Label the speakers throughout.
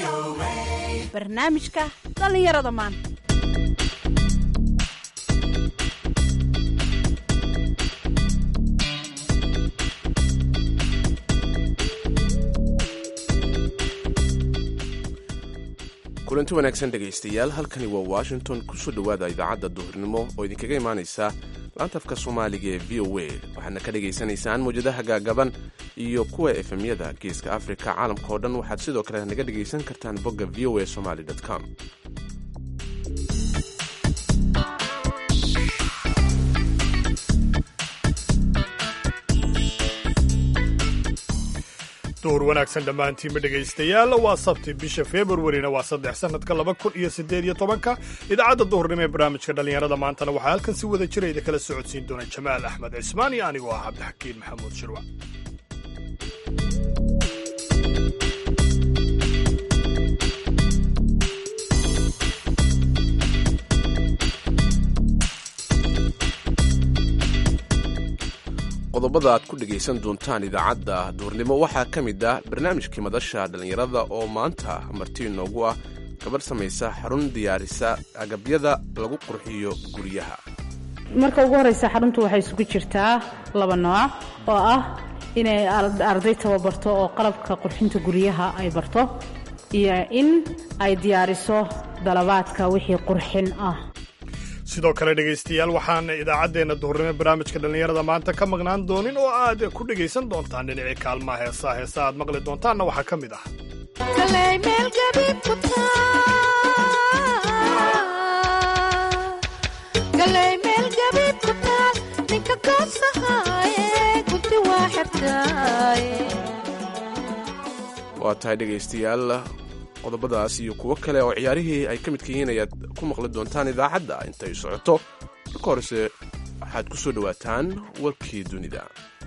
Speaker 1: barnaamijka dhallinyarada maanta
Speaker 2: kulanti wanaagsan dhegaystayaal halkani waa washington kusoo dhowaada idaacadda duhurnimo oo idinkaga imaanaysa laantafka soomaaliga ee v o a waxaadna ka dhagaysanaysaan mawjadaha gaagaban iyo kuwa efemyada geeska afrika caalamka oo dhan waxaad sidoo kale naga dhagaysan kartaan bogga v o a somaly com
Speaker 3: duhur wanaagsan dhammaantiinba dhegaystayaal waa sabti bisha februarina waa saddex sannadka laba kun iyo siddeed iyo tobanka idaacadda duhurnimo ee barnaamijka dhallinyarada maantana waxaa halkan si wada jira idin kala socodsiin doona jamaal axmed cismaan iyo anigoo ah cabdixakiin maxamuud shirwa
Speaker 2: qodobada aad ku dhegaysan doontaan idaacadda duurnimo waxaa ka mid ah barnaamijkii madasha dhallinyarada oo maanta marti inoogu ah gabadh samaysa xarun diyaarisa agabyada lagu qurxiyo guryaha
Speaker 4: marka ugu horeysa xaruntu waxay isugu jirtaa laba nooc oo ah inay arday tababarto oo qalabka qurxinta guryaha ay barto iyo in ay diyaariso dalabaadka wixii qurxin ah
Speaker 3: sidoo kale dhegaystayaal waxaan idaacaddeenna duhurnimo barnaamijka dhallinyarada maanta ka maqnaan doonin oo aad ku dhegaysan doontaan dhinacii kaalmaha heesaa heesa aad maqli doontaanna waxaa ka mid ah
Speaker 2: waa tahay dhegaystayaal qodobadaas iyo kuwo kale oo ciyaarihii ay ka midka yihiin ayaad ku maqli doontaan idaacadda intay socoto marka horese waxaad ku soo dhowaataan warkii dunida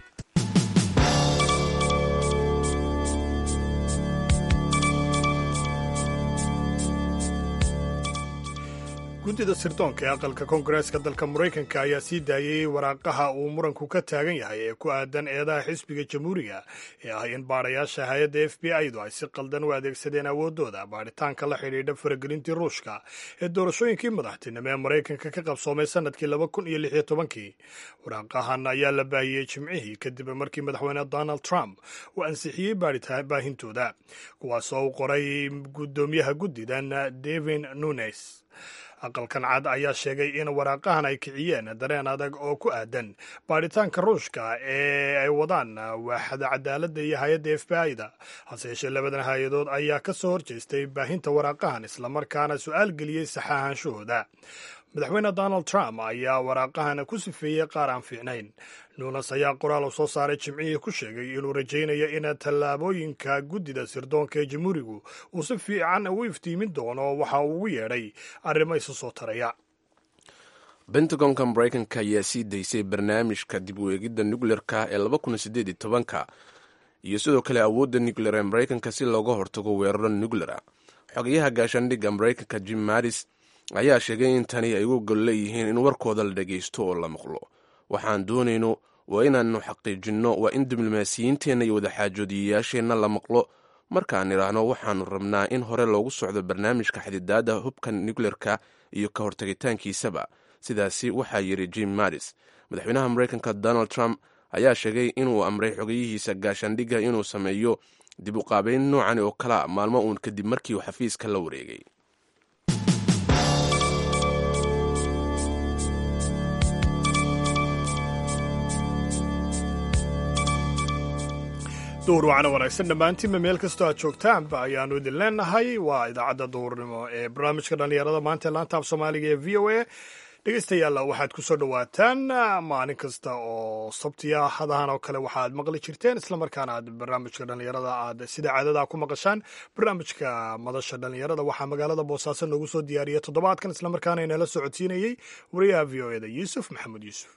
Speaker 3: guddida sirdoonka ee aqalka koongareeska dalka maraykanka ayaa sii daayey waraaqaha uu muranku ka taagan yahay ee ku aadan eedaha xisbiga jamhuuriga ee ah in baadhayaasha hay-adda f b i du ay si qaldan u adeegsadeen awooddooda baadhitaanka la xidhiidha faragelintii ruushka ee doorashooyinkii madaxtinimo ee maraykanka ka qabsoomay sannadkii laba kun iyo lix iyo tobankii waraaqahan ayaa la baahiyey jimcihii kadib markii madaxweyne donald trump uu ansixiyey baahintooda kuwaasoo u qoray guddoomiyaha guddidan devin nunes aqalkan cad ayaa sheegay in waraaqahan ay kiciyeen dareen adag oo ku aadan baadhitaanka ruushka ee ay wadaan waaxda cadaaladda iyo hay-adda f b i-da hase yeeshee labadan hay-adood ayaa ka soo horjeestay baahinta waraaqahan islamarkaana su-aal geliyey saxaahanshahooda madaxweyne donald trump ayaa waraaqahan ku sifeeyey qaar aan fiicnayn nuunas ayaa qoraal u soo saaray jimcihii ku sheegay inuu rajaynayo in tallaabooyinka guddida sirdoonka ee jamhuurigu uu si fiican u iftiimin doono waxa uu ugu yeedhay arrimo isu soo taraya
Speaker 2: bentagonka maraykanka ayaa sii daysay barnaamijka dib u eegidda nukleerka ee laba kun sideed iyo tobanka iyo sidoo kale awoodda nukleer ee maraykanka si looga hortago weeraro nuklera xogayaha gaashaandhigga maraykanka jim maris ayaa sheegay in tani ay ugu gol leeyihiin in warkooda la dhagaysto oo la maqlo waxaan doonayno waa inaannu xaqiijinno waa in diblomaasiyiinteenna iyo wadaxaajoodiyayaasheenna la maqlo markaan idhaahno waxaannu rabnaa in hore loogu socdo barnaamijka xadidaadda hubka nukleerka iyo ka hortagitaankiisaba sidaasi waxaa yidhi jim maris madaxweynaha maraykanka donald trump ayaa sheegay inuu amray xogayihiisa gaashaandhigga inuu sameeyo dib u qaabayn noocan oo kala maalmo uun kadib markii uu xafiiska la wareegay
Speaker 3: duhur wacana wanaagsan dhammaantiinba meel kastoo aad joogtaanba ayaannu idin leenahay waa idaacadda duhurnimo ee barnaamijka dhallinyarada maanta ee laanta af soomaaliga ee v o a dhegeystayaal waxaad ku soo dhowaataan maalin kasta oo sabtiya hadahan oo kale waxaad maqli jirteen islamarkaana aad barnaamijka dhallinyarada aad sida caadada ku maqashaan barnaamijka madasha dhallinyarada waxaa magaalada boosaaso noogu soo diyaariyay toddobaadkan islamarkaana inala socodsiinayey wariyaha v o eda yuusuf maxamed yuusuf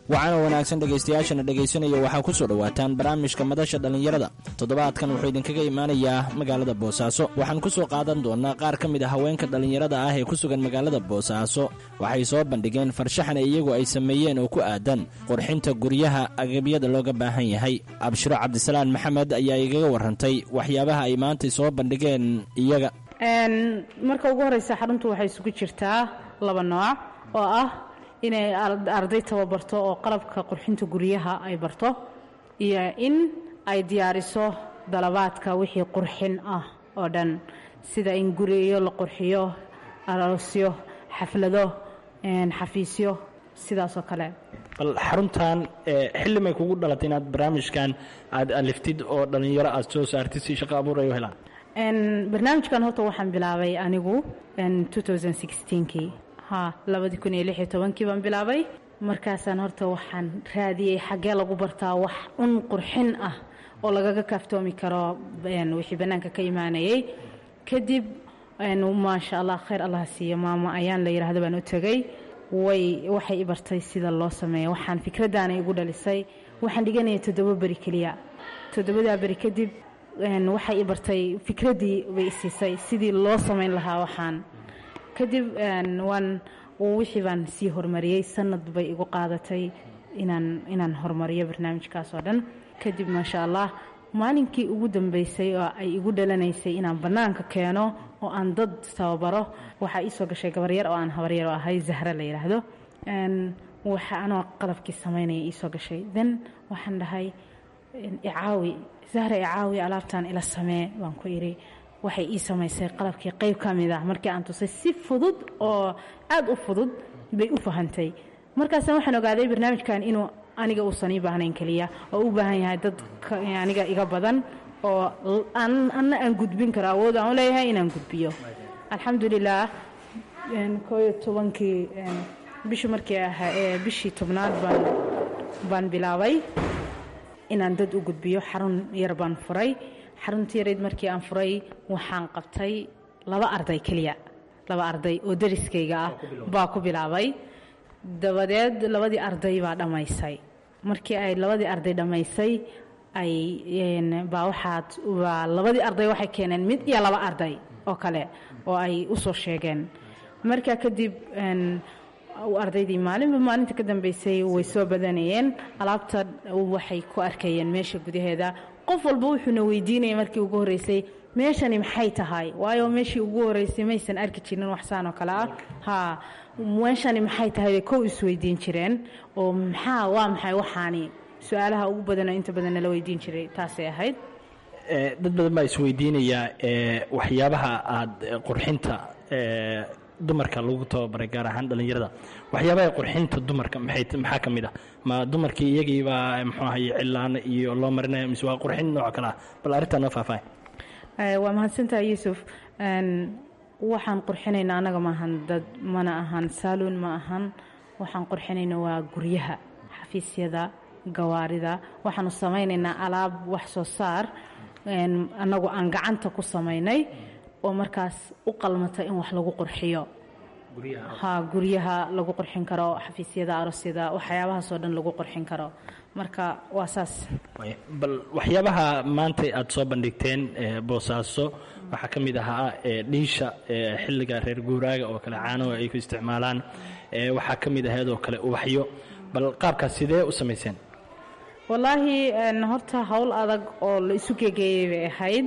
Speaker 5: waxaana wanaagsan dhegaystayaashana dhegaysanaya waxaa ku soo dhowaataan barnaamijka madasha dhallinyarada toddobaadkan wuxuu idinkaga imaanayaa magaalada boosaaso waxaan ku soo qaadan doonnaa qaar ka mid a haweenka dhallinyarada ah ee ku sugan magaalada boosaaso waxay soo bandhigeen farshaxan iyagu ay sameeyeen oo ku aadan qurxinta guryaha agabyada looga baahan yahay abshiro cabdisalaan maxamed ayaa igaga warrantay waxyaabaha ay maantay soo bandhigeen iyaga
Speaker 4: marka ugu horeysa xaruntu waxay isugu jirtaa laba nooc oo ah inay arday tababarto oo qalabka qurxinta guryaha ay barto iyo in ay diyaariso dalabaadka wixii qurxin ah oo dhan sida in guriyo la qurxiyo aroosyo xaflado xafiisyo sidaasoo kale
Speaker 5: bal xaruntan xilli may kugu dhalatay inaad barnaamijkan aad aliftid oo dhallinyaro aad soo saartid si shaqo abuur ay u helaan
Speaker 4: barnaamijkan horta waxaan bilaabay anigu kii ha labadii kun iyo lix iyo tobankii baan bilaabay markaasaan horta waxaan raadiyey xaggee lagu bartaa wax un qurxin ah oo lagaga kaaftoomi karo wixii bannaanka ka imaanayay kadib maasha allah khayr allah siiyo maamo ayaan la yidhaahdo baan u tegey way waxay i bartay sida loo sameeyo waxaan fikraddaana igu dhalisay waxaan dhiganayay toddoba beri keliya toddobadaa beri kadib waxay i bartay fikraddii bay isiisay sidii loo samayn lahaa waxaan kadib waan wixii baan sii horumariyey sanad bay igu qaadatay inaan inaan horumariyo barnaamijkaas oo dhan kadib maasha allah maalinkii ugu dambeysay oo ay igu dhalanaysay inaan bannaanka keeno oo aan dad tababaro waxaa iisoo gashay gabaryar oo aan habaryar oo ahay zahra la yidhaahdo waxa anoo qalabkii samaynaya iisoo gashay then waxaan dhahay icaawi zahra icaawi alaabtaan ila samee baan ku idhi waxay ii samaysay qalabkii qayb ka mid ah markii aan tusay si fudud oo aad u fudud bay u fahantay markaasna waxaan ogaaday barnaamijkan inuu aniga uusan ii baahnayn keliya oo u baahan yahay dad aniga iga badan oo anna aan gudbin karo awood aan u leeyahay inaan gudbiyo alxamdulilah kooyo tobankii bishii markii ahaa bishii tobnaad baan baan bilaabay inaan dad u gudbiyo xarun yar baan furay xaruntii yareyd markii aan furay waxaan qabtay laba arday keliya laba arday oo dariskayga ah baa ku bilaabay dabadeed labadii arday baa dhammaysay markii ay labadii arday dhammaysay ay baa waxaad baa labadii arday waxay keeneen mid iyo laba arday oo kale oo ay u soo sheegeen markaa kadib ardaydii maalinba maalinta ka dambeysay way soo badanayeen alaabta waxay ku arkayeen meesha gudaheeda qof walba wuxuuna weydiinaya markii ugu horreysay meeshani maxay tahay waayo meeshii ugu horreysay maysan arki jirin waxsaan oo kale ah ha meeshani maxay tahay bay kow isweydiin jireen oo maxaa waa maxay waxaani su-aalaha ugu badanoo inta badan nala weydiin jiray taasay ahayd
Speaker 5: dad badan baa isweydiinayaa waxyaabaha aada qurxinta dumarka lagu tababaray gaar ahaan dhallinyarada waxyaabaha qurxinta dumarka maxaa ka mid ah ma dumarkii iyagiibaa muxuu ahaye cilaano iyo loo marinaya mise waa qurxin nooc kale ah bal arrintaa noo faahfaahay
Speaker 4: waa mahadsantaha yuusuf waxaan qurxinayna annaga maahan dad mana ahan saaluun ma ahan waxaan qurxinayna waa guryaha xafiisyada gawaarida waxaanu samaynaynaa alaab wax soo saar annagu aan gacanta ku samaynay oo markaas u qalmata in wax lagu qurxiyo ha guryaha lagu qurxin karo xafiisyada arosyada waxyaabahaasoo dhan lagu qurxin karo marka waa saas
Speaker 5: bal waxyaabaha maanta aada soo bandhigteen boosaaso waxaa ka mid ahaa dhiisha xilliga reer guuraaga oo kale caanoa ay ku isticmaalaan waxaa ka mid ahayd oo kale ubaxyo bal qaabkaas sidee u samayseen
Speaker 4: wallaahi horta howl adag oo la isu gegeeyey bay ahayd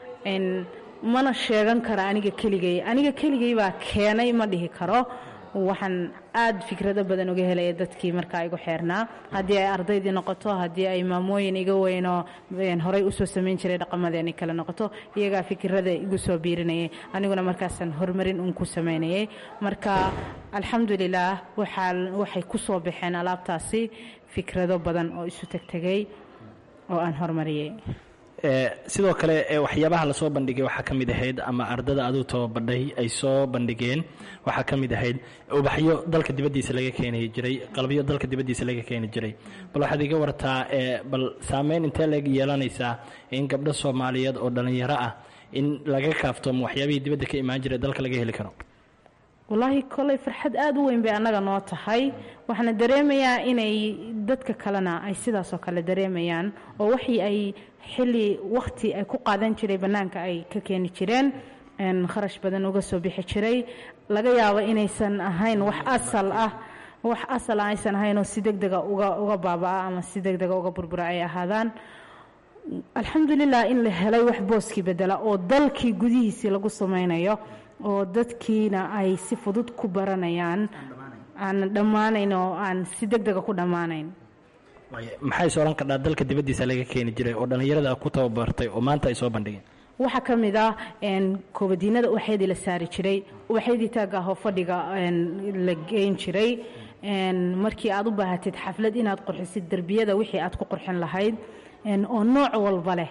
Speaker 4: mana sheegan kara aniga keligay aniga keligay baa keenay ma dhihi karo waxaan aad fikrado badan uga helaya dadkii markaa igu xeernaa haddii ay ardaydii noqoto haddii ay maamooyin iga weynoo horey usoo samayn jiray dhaqamadeeni kale noqoto iyagaa fikirada igu soo biirinayay aniguna markaasaan horumarin uun ku samaynayay marka alxamdulilaah waxay ku soo baxeen alaabtaasi fikrado badan oo isu tegtegay oo aan horumariyey
Speaker 5: sidoo kale waxyaabaha lasoo bandhigay waxaa ka mid ahayd ama ardada aduu tababadhay ay soo bandhigeen waxaa ka mid ahayd ubaxyo dalka dibaddiisa laga keeni jiray qalabyo dalka dibaddiisa laga keeni jiray bal waxaad iga wartaa bal saameyn intee leg yeelanaysaa in gabdho soomaaliyeed oo dhallinyaro ah in laga kaaftoomo waxyaabihii dibadda ka imaan jiray dalka laga heli karo
Speaker 4: wallaahi koley farxad aada u weyn bay annaga noo tahay waxaana dareemayaa inay dadka kalena ay sidaasoo kale dareemayaan oo waxii ay xilli wakhti ay ku qaadan jiray bannaanka ay ka keeni jireen kharash badan uga soo bixi jiray laga yaabo inaysan ahayn wax asal ah wax asal ah aysan ahayn oo si deg dega uga uga baaba-a ama si deg dega uga burbura ay ahaadaan alxamdulilah in la helay wax booskii bedela oo dalkii gudihiisii lagu samaynayo oo dadkiina ay si fudud ku baranayaan aan dhammaanayn oo aan si deg dega ku dhammaanayn
Speaker 5: maxay soo odhan kardhaa dalka dibaddiisa laga keeni jiray oo dhallinyarada ku tababartay oo maanta ay soo bandhigeen
Speaker 4: waxaa ka mid ah koobadiinada ubaxyadii la saari jiray ubaxyadii taagga ahoo fadhiga la geyn jiray markii aad u baahatid xaflad inaad qurxisid derbiyada wixii aad ku qurxin lahayd oo nooc walba leh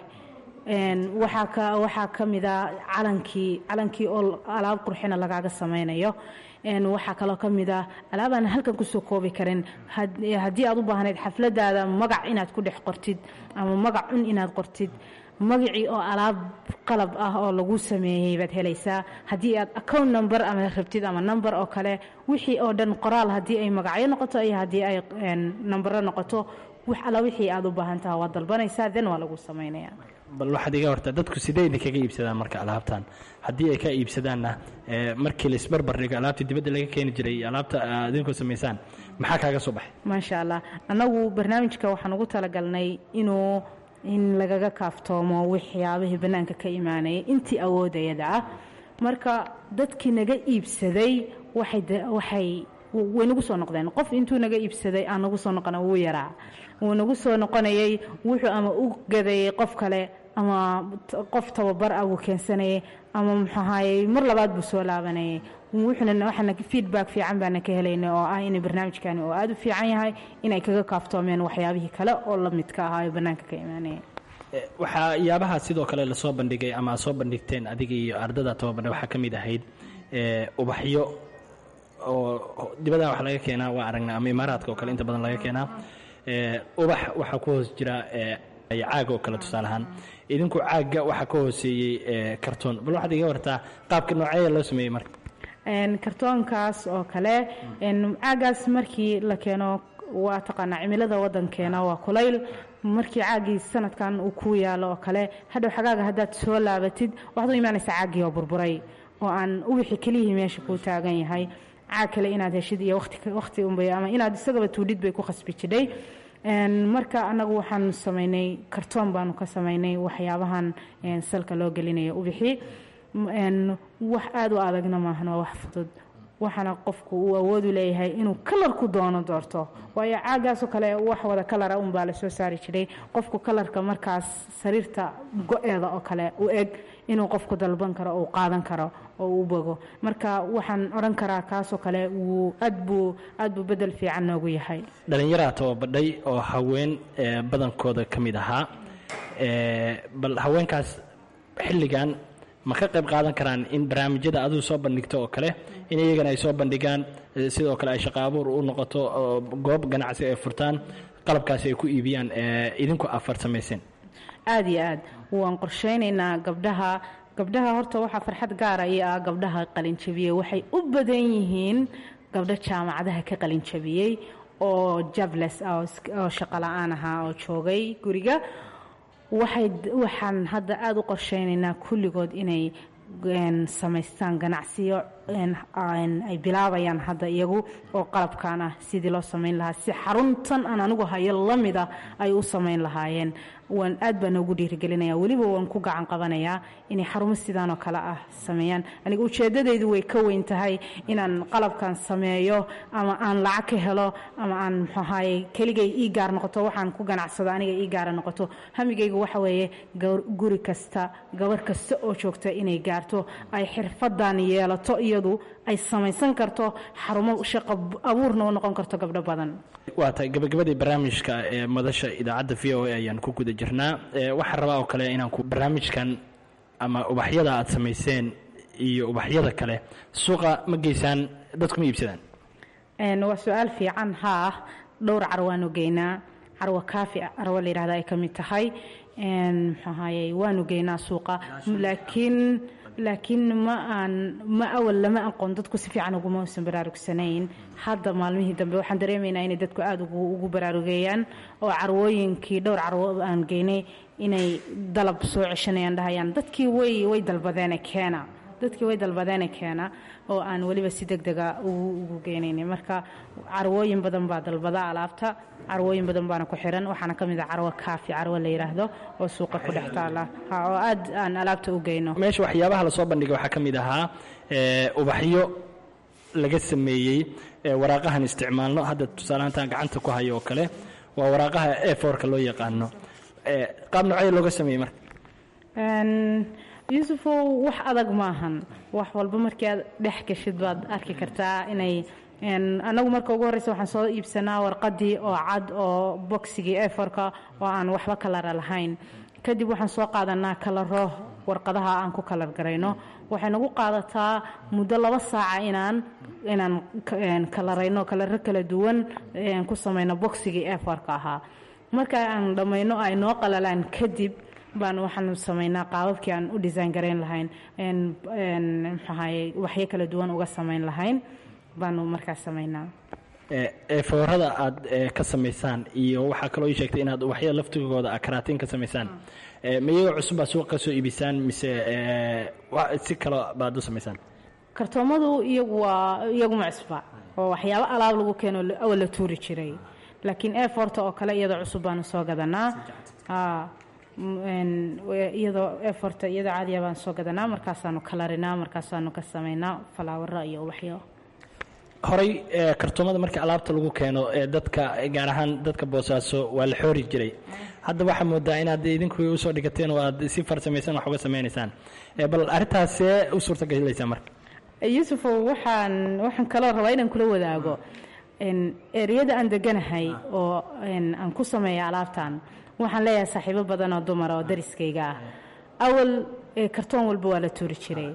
Speaker 4: waxaa ka mid a calankii calankii oo alaab qurxina lagaaga samaynayo waxaa kaloo ka mid ah alaabaan halkan kusoo koobi karin haddii aad u baahnayd xafladaada magac inaad ku dhex qortid ama magac cun inaad qortid magacii oo alaab qalab ah oo lagu sameeyey baad helaysaa haddii aad account number ama rabtid ama number oo kale wixii oo dhan qoraal haddii ay magacyo noqoto iyo haddii ay nambaro noqoto wax alla wixii aad u baahan taha waad dalbanaysaa then waa lagu samaynaya
Speaker 5: bal waxaad iga hortaa dadku sidee idinkaga iibsadaan marka alaabtan haddii ay ka iibsadaanna markii laisbarbar dhigo alaabta dibadda laga keeni jiray iyo alaabta aad idinkoo samaysaan maxaa kaaga soo baxay
Speaker 4: maasha allah annagu barnaamijka waxaan ugu talagalnay inuu in lagaga kaaftoomo waxyaabihii bannaanka ka imaanayay intii awoodayada ah marka dadkii naga iibsaday waxay way nagu soo noqdeen qof intuu naga iibsaday aan nagu soo noqona wuu yaraa wuu nagu soo noqonayay wuxuu ama u gadayay qof kale ama qof tababar ah wuu keensanayay ama muxuahaayey mar labaad buu soo laabanayay wuxuuna waxaana feedback fiican baana ka helaynay oo ah in barnaamijkani oo aada u fiican yahay inay kaga kaaftoomeen waxyaabihii kale oo la midka ahaa ee bannaanka ka imaanaya
Speaker 5: waxaa yaabaha sidoo kale lasoo bandhigay ama aad soo bandhigteen adiga iyo ardada tababarna waxaa ka mid ahayd ubaxyo oo dibadaha wax laga keenaa waa aragnaa ama imaaraadka oo kale inta badan laga keenaa ubax waxaa ku hoos jira caag oo kale tusaale ahaan idinku caagga waxaa ka hooseeyey kartoon bal waxaad iga wartaa qaabka nooceeya loo sameeyey marka
Speaker 4: kartoonkaas oo kale caagaas markii la keeno waa taqaanaa cimilada wadankeena waa kulayl markii caagii sanadkan uu ku yaalo oo kale hadhow xagaaga haddaad soo laabatid waxaad u imaanaysaa caagii oo burburay oo aan ubixi keliyihii meesha kuu taagan yahay caag kale inaad heshid iyo wati unbay ama inaad isagaba tuudhid bay ku khasbi jidhay marka annagu waxaanu samaynay kartoon baanu ka samaynay waxyaabahan salka loo gelinayo ubixi wax aada u adagna maahan waa wax fudud waxaana qofku uu awoodu leeyahay inuu kalarku doono doorto waayo caagaasoo kale wax wada kalara unbaa lasoo saari jiray qofku kalarka markaas sariirta go-eeda oo kale u eg inuu qofku dalban karo uu qaadan karo oo uu bogo marka waxaan odhan karaa kaasoo kale wuu aad buu aad buu bedel fiican noogu yahay
Speaker 5: dhallinyaraa tababadhay oo haween badankooda ka mid ahaa bal haweenkaas xilligan ma ka qayb qaadan karaan in barnaamijyada adigu soo bandhigto oo kale in iyagana ay soo bandhigaan sidoo kale ay shaqo abuur u noqoto goob ganacsi ay furtaan qalabkaasi ay ku iibiyaan idinku afar samayseen
Speaker 4: aada iyo aad waan qorshaynaynaa gabdhaha gabdhaha horta waxaa farxad gaara iyo ah gabdhaha qalinjabiyey waxay u badan yihiin gabdho jaamacadaha ka qalinjabiyey oo jables ah oo shaqo la-aan ahaa oo joogay guriga waxay waxaan hadda aada u qorshaynaynaa kulligood inay samaystaan ganacsiyo ay bilaabayaan hadda iyagu oo qalabkan ah sidii loo samayn lahaa si xaruntan aan anigu hayo la mida ay u samayn lahaayeen waan aad baan noogu dhiirigelinaya weliba waan ku gacan qabanayaa inay xarumo sidaan oo kale ah sameeyaan aniga ujeeddadaydu way ka weyn tahay inaan qalabkan sameeyo ama aan lacag ka helo ama aan muxuahaye keligay ii gaar noqoto waxaan ku ganacsado aniga ii gaara noqoto hamigaygu waxa weeye guri kasta gabar kasta oo joogta inay gaarto ay xirfadan yeelato iyadu ay samaysan karto xarumo shaqo abuurna u noqon karto gabdho badan
Speaker 5: waa tahay gabagabadii barnaamijka ee madasha idaacadda v o a ayaan ku guda jirnaa waxaan rabaa oo kale inaan ku barnaamijkan ama ubaxyada aad samayseen iyo ubaxyada kale suuqa ma geysaan dadku ma iibsadaan
Speaker 4: waa su-aal fiican haa dhowr carwaanu geynaa carwa kaafi carwo layihahda ay ka mid tahay muxuu ahaye waanu geynaa suuqa laakiin laakiin ma aan ma awal lama aqoon dadku si fiican uguma uusan baraarugsanayn hadda maalmihii dambe waxaan dareemaynaa inay dadku aada ugu baraarugeeyaan oo carwooyinkii dhowr carwo aan geynay inay dalab soo ceshanayaan dhahayaan dadkii way way dalbadeene keena dadkii way dalbadeene keena oo aan weliba si deg dega ugu geenaynay marka carwooyin badan baa dalbada alaabta carwooyin badan baana ku xiran waxaana ka mid ah carwo kaafi carwo la yidhaahdo oo suuqa ku dhex taala oo aad aan alaabta u geyno
Speaker 5: meesha waxyaabaha lasoo bandhigay waxaa ka mid ahaa ubaxyo laga sameeyey waraaqahan isticmaalno hadda tusaalahantaan gacanta ku hayo oo kale waa waraaqaha e forka loo yaqaano qaab nocee looga sameeyey marka
Speaker 4: yuusufow wax adag maahan wax walba markii aad dhex gashid baad arki kartaa inay anagu marka ugu horreysa waxaan soo iibsanaa warqadii oo cad oo boxigii eforka oo aan waxba kalara lahayn kadib waxaan soo qaadanaa kalaro warqadaha aan ku kalar garayno waxay nagu qaadataa muddo laba saaca inaan inaan kalarayno kalaro kala duwan ku samayno boxigii eforka ahaa marka aan dhammayno ay noo qalalaan kadib baan waxaan samaynaa qaababkii aan u design garayn lahayn mxahay waxyo kala duwan uga samayn lahayn baanu markaas samaynaa
Speaker 5: eefoorada aad ka samaysaan iyo waxaa kaloo ii sheegtay inaad waxya laftigooda karaatiin ka samaysaan ma iyagoo cusub baa suuqa ka soo iibisaan mise si kalo baad u samaysaan
Speaker 4: kartoomadu iyagu waa iyaguma cusba oo waxyaabo alaab lagu keeno awal la tuuri jiray laakiin eforta oo kale iyadoo cusub baanu soo gadanaa iyadoo eforta iyadoo caadiya baan soo gadanaa markaasaanu kalarinaa markaasaanu ka samaynaa falaawaro iyo ubaxyo
Speaker 5: horey kartoomada marka alaabta lagu keeno ee dadka gaar ahaan dadka boosaaso waa la xoori jiray hadda waxaa moodaa inaad idinku usoo dhigateen oo aad si farsamaysan wax uga samaynaysaan bal arrintaasee u suurtagelaysaa marka
Speaker 4: yuusufow waxaan waxaan kaloo rabaa inaan kula wadaago ereyada aan deganahay oo aan ku sameeya alaabtan waxaan leeyahay saaxiibo badan oo dumara oo dariskayga ah awal kartoon walba waa la tuuri jiray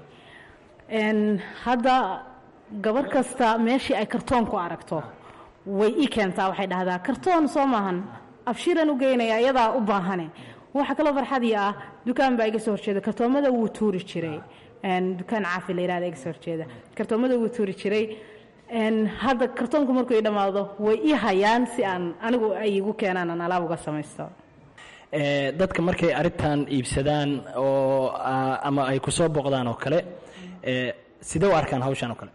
Speaker 4: hadda gabar kasta meeshii ay kartoon ku aragto way ii keentaa waxay dhahdaa kartoon soo maahan abshiiraan u geynaya iyadaa u baahane waxaa kaloo farxadii ah dukaan baa iga soo horjeeda kartoomada wuu tuuri jiray dukaan caafi la yirahda iga soo horjeeda kartoomada wuu tuuri jiray hadda kartoonku markuu ii dhammaado way ii hayaan si aan anigu ay igu keenaan aan alaab uga samaysto
Speaker 5: dadka markay arrintan iibsadaan oo ama ay ku soo boqdaan oo kale sidee u arkaan hawshan oo kale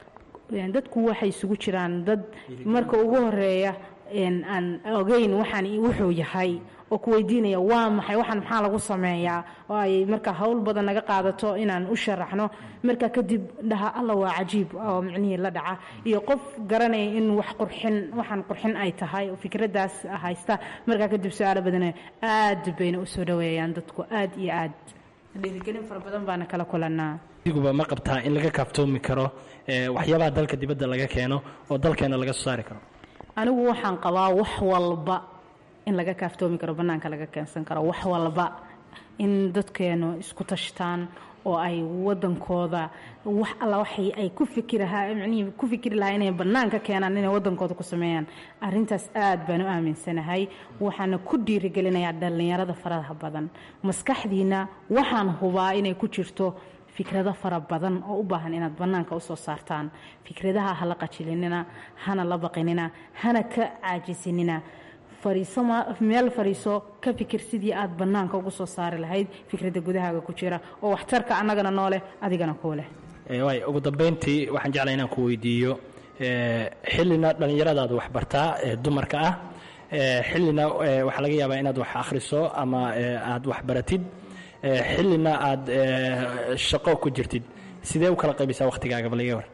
Speaker 4: dadku waxay isugu jiraan dad marka ugu horeeya aan ogeyn waxaan wuxuu yahay oo ku weydiinaya waa maxay waxaan maxaa lagu sameeyaa oo ay marka howl badan naga qaadato inaan u sharaxno marka kadib dhaha alla waa cajiib oo micnihii la dhaca iyo qof garanaya in wax qurxin waxaan qurxin ay tahay oo fikraddaas haysta markaa kadib su-aalo badana aad bayna u soo dhaweeyaan dadku aad iyo aad dhiirigelin fara badan baana kala kulanaa
Speaker 5: diguba ma qabtaa in laga kaaftoomi karo waxyaabaha dalka dibadda laga keeno oo dalkeena laga soo saari karo
Speaker 4: anigu waxaan qabaa wax walba in laga kaaftoomi karo bannaanka laga keensan karo wax walba in dadkeenu isku tashtaan oo ay wadankooda wax alla waxay ay ku fikirahaa micnihii ku fikiri lahaa inay bannaanka keenaan inay wadankooda ku sameeyaan arrintaas aad baan u aaminsanahay waxaana ku dhiirigelinayaa dhallinyarada faraha badan maskaxdiina waxaan hubaa inay ku jirto fikrado fara badan oo u baahan inaad bannaanka usoo saartaan fikradaha hala qajilinina hana la baqinina hana ka caajisinina fariiso meel fariiso ka fikir sidii aad bannaanka ugu soo saari lahayd fikradda gudahaaga ku jira oo waxtarka annagana noo leh adigana kuu leh
Speaker 5: waay ugu dambayntii waxaan jeclaa inaan ku weydiiyo xillina dhallinyaradaad wax bartaa ee dumarka ah xillina waxaa laga yaabaa inaad wax akhriso ama aad wax baratid xillina aad shaqo ku jirtid sidee u kala qaybisaa wakhtigaaga baliga war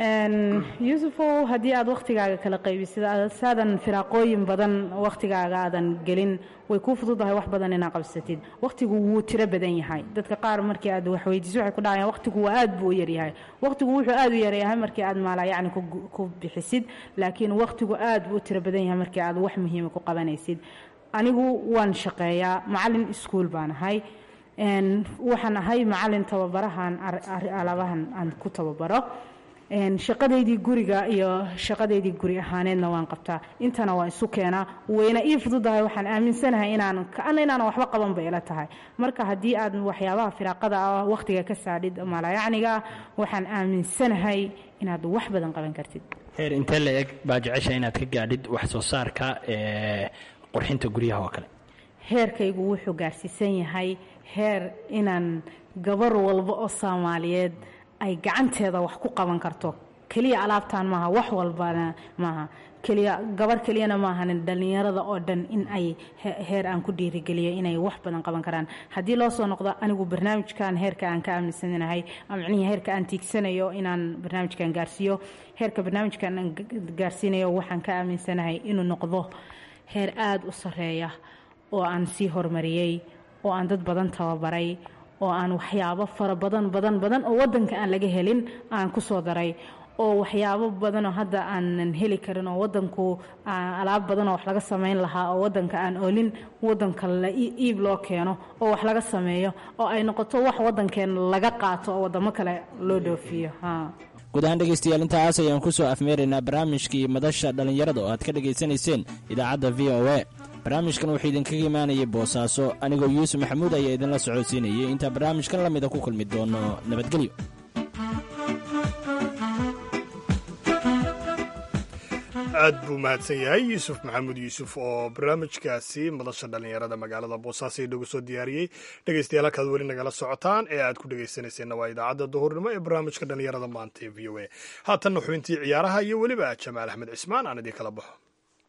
Speaker 4: yuusufow haddii aad wakhtigaaga kala qaybisid saadan firaaqooyin badan wakhtigaaga aadan gelin way kuu fududahay wax badan inaad qabsatid wakhtigu wuu tiro badan yahay dadka qaar markii aad waxweydiiso waxay ku dhahayaan wakhtigu waa aad buu u yaryahay wakhtigu wuxuu aad u yaryahay markii aad maalaa yacni ku bixisid laakiin wakhtigu aad buu u tiro badan yahay markii aad wax muhiima ku qabanaysid anigu waan shaqeeyaa macalin iskuul baan ahay waxaan ahay macalin tababarahan alaabahan aan ku tababaro shaqadeydii guriga iyo shaqadeydii guri ahaaneedna waan qabtaa intana waan isu keenaa wayna ii fududahay waxaan aaminsanahay inaan kaana inaanan waxba qaban bay ila tahay marka haddii aad waxyaabaha firaaqada ah wakhtiga ka saadhid malayacniga ah waxaan aaminsanahay inaad wax badan qaban kartid
Speaker 6: heer intee la eg baa jecesha inaad ka gaadhid wax soo saarka ee qurxinta guryaha oo kale
Speaker 4: heerkaygu wuxuu gaarsiisan yahay heer inaan gabar walba oo soomaaliyeed ay gacanteeda wax ku qaban karto keliya alaabtaan maaha wax walbana maaha keliya gabar keliyana maahanin dhallinyarada oo dhan in ay heer aan ku dhiirigeliyo inay wax badan qaban karaan haddii loo soo noqdo anigu barnaamijkan heerka aan ka aaminsanahay micnihii heerka aan tiigsanayo inaan barnaamijkan gaarsiiyo heerka barnaamijkan aan gaarsiinayo waxaan ka aaminsanahay inuu noqdo heer aada u sareeya oo aan sii horumariyey oo aan dad badan tababaray oo aan waxyaabo fara badan badan badan oo wadanka aan laga helin aan ku soo daray oo waxyaabo badanoo hadda aanan heli karin oo wadanku alaab badanoo wax laga samayn lahaa oo wadanka aan oolin wadanka la iib loo keeno oo wax laga sameeyo oo ay noqoto wax wadankeena laga qaato oo wadamo kale loo dhoofiyo
Speaker 5: guud ahaan dhegaystayaal intaas ayaan ku soo afmeeraynaa barnaamijkii madasha dhallinyarada oo aad ka dhegaysanayseen idaacadda v o a barnaamijkan wuxuu idinkaga imaanayay boosaaso anigoo yuusuf maxamuud ayaa idinla socodsiinayay intaa barnaamijkan la mida ku kulmi doono nabadgelyo
Speaker 3: aad buu mahadsan yahay yuusuf maxamuud yuusuf oo barnaamijkaasi madasha dhallinyarada magaalada boosaaso inagu soo diyaariyey dhegeystayaal halkaad weli nagala socotaan ee aad ku dhegeysanayseena waa idaacadda duhurnimo ee barnaamijka dhallinyarada maanta ee v o a haatanna xubintii ciyaaraha iyo weliba jamaal axmed cismaan aan idin kala baxo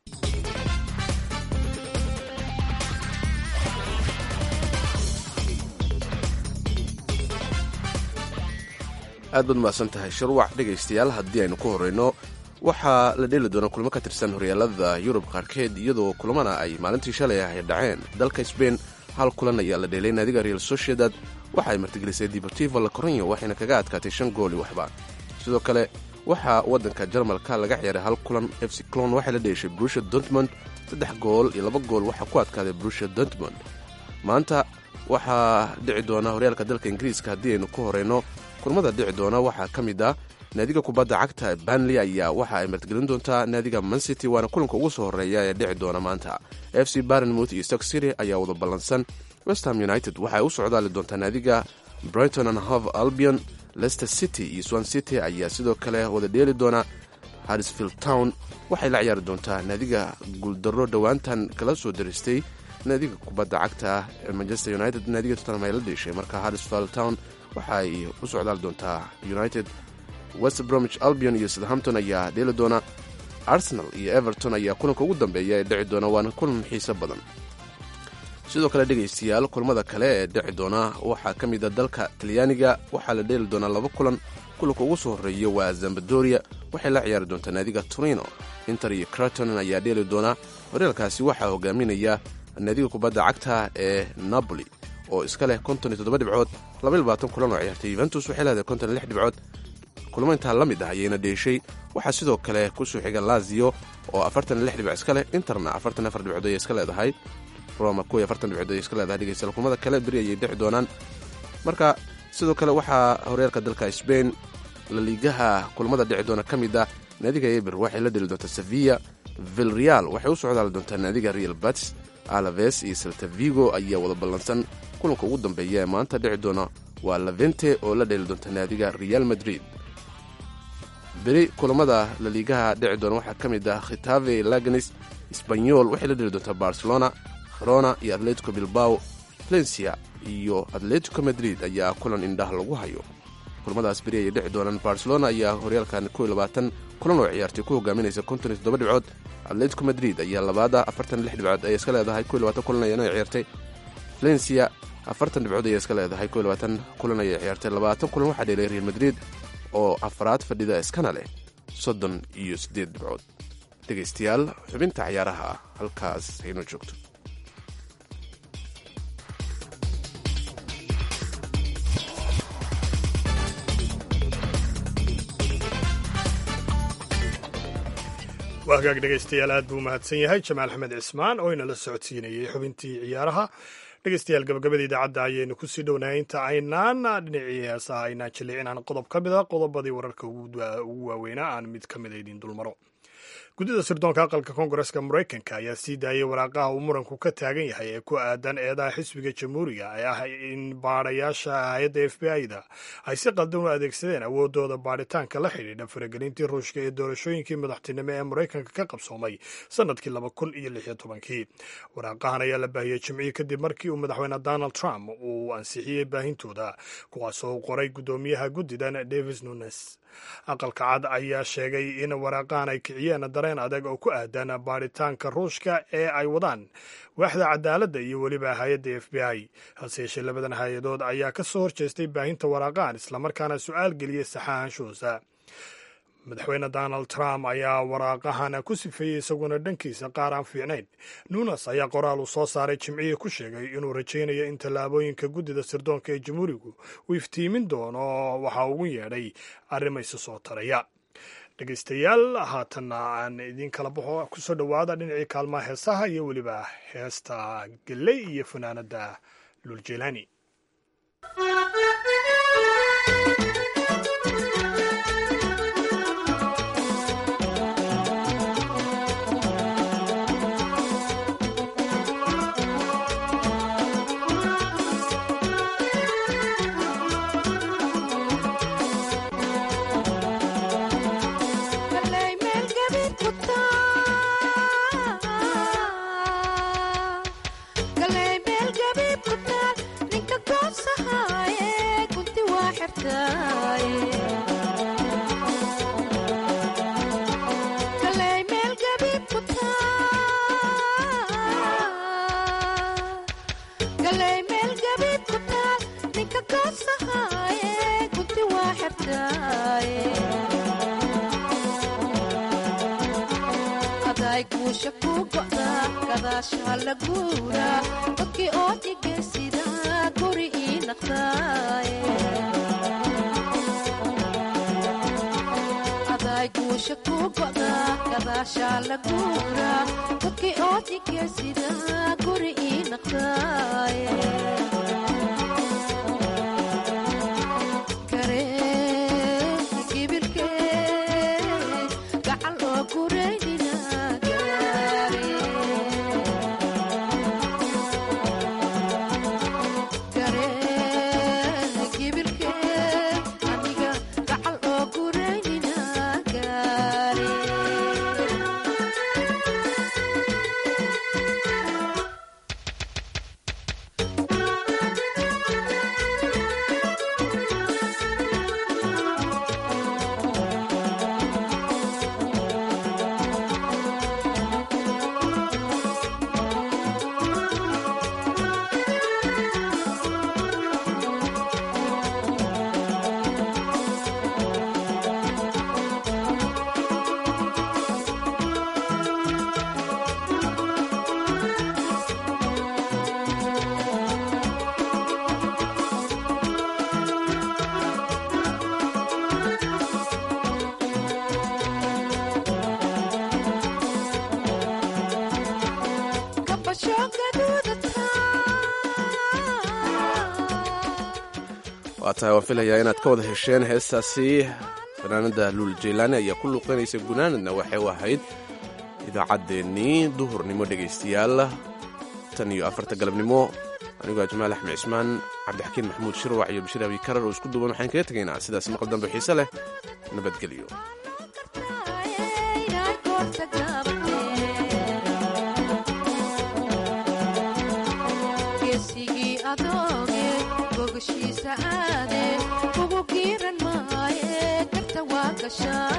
Speaker 2: aad baad mahadsan tahay shirwac dhegaystayaal haddii aynu ku horreyno waxaa la dheeli doonaa kulmo ka tirsan horyaalada yurub qaarkeed iyadoo kulamana ay maalintii shalay ah ay dhaceen dalka sbain hal kulan ayaa la dheelay naadiga real sociedad waxa ay martigelisay deportivo la coronyo waxayna kaga adkaatay shan gooli waxba sidoo kale waxaa waddanka jarmalka laga ciyaaray hal kulan f c clon waxay la dheeshay brusha dortmond saddex gool iyo laba gool waxaa ku adkaaday brusha dortmond maanta waxaa dhici doona horyaalka dalka ingiriiska haddii aynu ku horeyno kulmada dhici doona waxaa ka mid ah naadiga kubadda cagta banley ayaa waxa ay martigelin doontaa naadiga mancity waana kulanka ugu soo horeeya ee dhici doona maanta f c barnmouth iyo stock city ayaa wada ballansan westham united waxaay u socdaali doontaa naadiga brighton and hove albion leicester city iyo swan city ayaa sidoo kale wada dheeli doona harrisfield town waxay la ciyaari doontaa naadiga guuldarro dhowaantan kala soo daristay naadiga kubadda cagta ah ee manchester united naadiga tottenham ay la dheeshay marka harrisfield town waxa ay u socdaali doontaa united west bromwich albion iyo southampton ayaa dheeli doona arsenal iyo everton ayaa kulanka ugu dambeeya ee dhici doona waana kulan xiiso badan sidoo kale dhegaystayaal kulmada kale ee dhici doona waxaa ka mid a dalka talyaaniga waxaa la dheeli doonaa laba kulan kulanka ugu soo horreeya waa zambadoria waxay la ciyaari doontaa naadiga torino inter iyo craton ayaa dheeli doona horyaalkaasi waxaa hogaaminaya naadiga kubadda cagta ee napoli oo iska leh konton iyo toddoba dhibcood laba iyo labaatan kulan oo ciyaartay yuventus waxay leedahay konton iyo lix dhibcood kulmo intaa la mid ah ayayna dheeshay waxaa sidoo kale kusoo xiga lazio oo afartan iyo lix dhibic iska leh interna afartan afar dhibcood ayay iska leedahay roma kuw iyo afartan dhibcood ayay iska leedahay dhegeystayaal kulmada kale beri ayay dhici doonaan marka sidoo kale waxaa horyaalka dalka sbain laliigaha kulmada dhici doona ka mid ah naadiga eber waxay la dheli doontaa sevilla vilreal waxay u socdaali doontaa naadiga real bats alaves iyo salta vigo ayaa wada ballansan kulanka ugu dambeeya ee maanta dhici doona waa lavente oo la dheeli doonta naadiga real madrid beri kulamada laliigaha dhici doona waxaa ka mid ah khitave laganis sbanyol waxay la dheli doontaa barcelona kherona iyo atletico bilbao valencia iyo atletico madrid ayaa kulan indhaha lagu hayo kulamadaas beri ayay dhici doonaan barcelona ayaa horyaalkan kow iyo labaatan kulan oo ciyaartay ku hogaaminaysa konton iyo toddoba dhibcood atletico madrid ayaa labaada afartan lix dhibcood ayay iska leedahay kow iyo labaatan kulan ayana ciyaartay valencia afartan dhibcood ayay iska leedahay kow iyo labaatan kulan ayay ciyaartay labaatan kulan waxaa dheelay real madrid oo afraad fadhida iskana leh soddon iyo siddeed dhibcood dhegaystayaal xubinta ciyaaraha halkaas haynoo joogto
Speaker 3: waa hagaag dhegaystayaal aad buu mahadsan yahay jamaal axmed cismaan oo inala socodsiinayey xubintii ciyaaraha dhegeystayaal gabagabada idaacadda ayaynu kusii dhownahay inta aynaan dhinacii heesaha aynaan jillicin aan qodob ka mid a qodobadii wararka ugu waaweynaa aan mid ka mida idiin dulmaro guddida sirdoonka aqalka koongareska maraykanka ayaa sii daayay waraaqaha uu muranku ka taagan yahay ee ku aadan eedaha xisbiga jamhuuriga ee ah in baadhayaasha hay-adda f b i-da ay si qaldan u adeegsadeen awoodooda baadhitaanka la xidhiidha faragelintii ruushka ee doorashooyinkii madaxtinimo ee maraykanka ka qabsoomay sanadkii laba kun iyo lix iyo tobankii waraaqahan ayaa la baahiyey jimcihii kadib markii uu madaxweyne donald trump uu ansixiyey baahintooda kuwaasoo u qoray guddoomiyaha guddidan davis nunes aqalka cad ayaa sheegay in waraaqahan ay kiciyeen dareen adag oo ku aadan baadhitaanka ruushka ee ay wadaan waaxda cadaaladda iyo weliba hay-adda f b i hase yeeshee labadan hay-adood ayaa ka soo horjeestay baahinta waraaqahan islamarkaana su-aal geliyey saxaahanshoosa madaxweyne donald trump ayaa waraaqahan ku sifeeyey isaguna dhankiisa qaar aan fiicnayn nunes ayaa qoraal uu soo saaray jimcihii ku sheegay inuu rajaynayo in tallaabooyinka guddida sirdoonka ee jamhuurigu uu iftiimin doono waxa ugu yeedhay arrimayse soo taraya dhegeystayaal haatanna aan idiin kala baxo kusoo dhowaada dhinacii kaalmaha heesaha iyo weliba heesta gelley iyo fanaanada luljelani
Speaker 2: waa tahay waan filayaa inaad ka wada hesheen heestaasi fanaanada luul jeylaani ayaa ku luuqeynaysa gunaanadna waxay u ahayd idaacaddeenii duhurnimo dhegaystayaal tan iyo afarta galabnimo anigoo jamaal axmed cismaan cabdixakiin maxamuud shirwac iyo bashir abi karar oo isku duwan waxaan kaga tegaynaa sidaas maqal dambe xiise leh nabadgelyo
Speaker 7: ugu giiran maaye garta waa gashaa